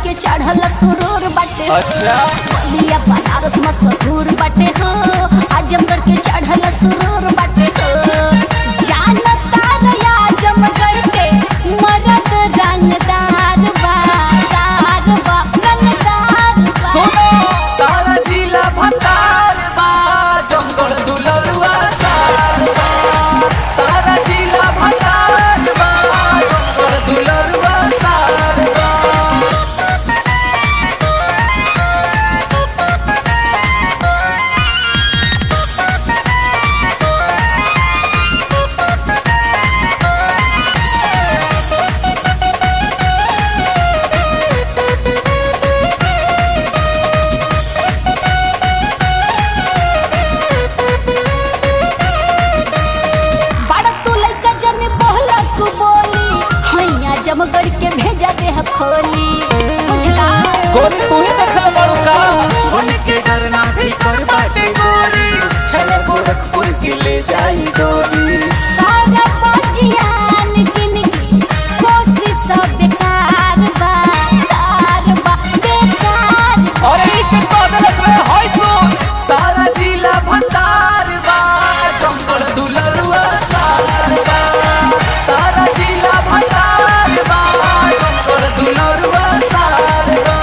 के चढ़ल सुरूर बाटे अच्छा बलिया बनारस मशहूर बाटे हो आजमगढ़ के चढ़ल सुरूर बाटे हो जानता रे आजमगढ़ के मरद रंगदार बा दार बा रंगदार बा सुनो सारा जिला भतार बा जंगल दुलरुआ सार बा सारा जिला भतार बा जंगल दुलरुआ सार बा बड़ा तू लइका जन बोला तू बोली हैया जमगढ़ के भेजा दे ह खोली बुझला गोरी तू ही देखल बड़ू का उनके डरना भी कर बाटे गोरी चले गोरखपुर के ले जाई गोरी सारा बचियान जिंदगी कोशिश सब बेकार बा कार बा बेकार बा। अरे इश्क बदलत रे होय सुन सारा जिला भतार बा जंगल दुलरुआ सार बा सारा जिला भतार बा जंगल दुलरुआ सार बा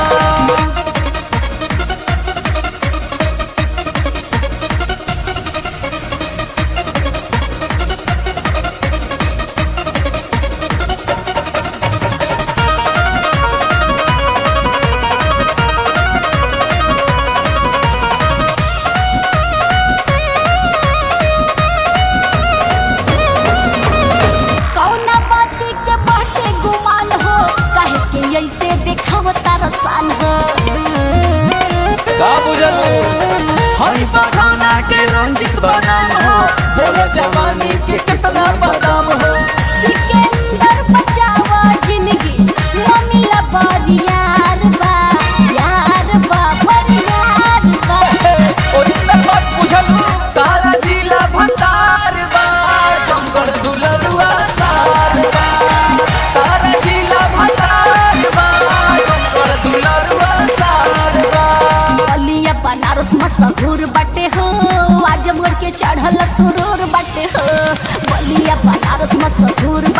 कौना बाती के बाटे गुमान हो काहे के ऐसे देखावता रसान हो का बुझल हरी बगाना के रंजित बनाम हो बोला जवानी के कितना बदाम हो सिकंदर बचावा जिंदगी ममिला बड़ी यार बा यार बा बड़ी यार बा ओरिजिनल बात बुझल सारा जिला भतार बा जंगल दुलरुआ सार बा सारा जिला भतार बा जंगल दुलरुआ सार बा बलिया बनारस मशहूर बाटे हो आजमगढ़ के चढ़ल सुरूर बाटे हो बलिया बनारस मशहूर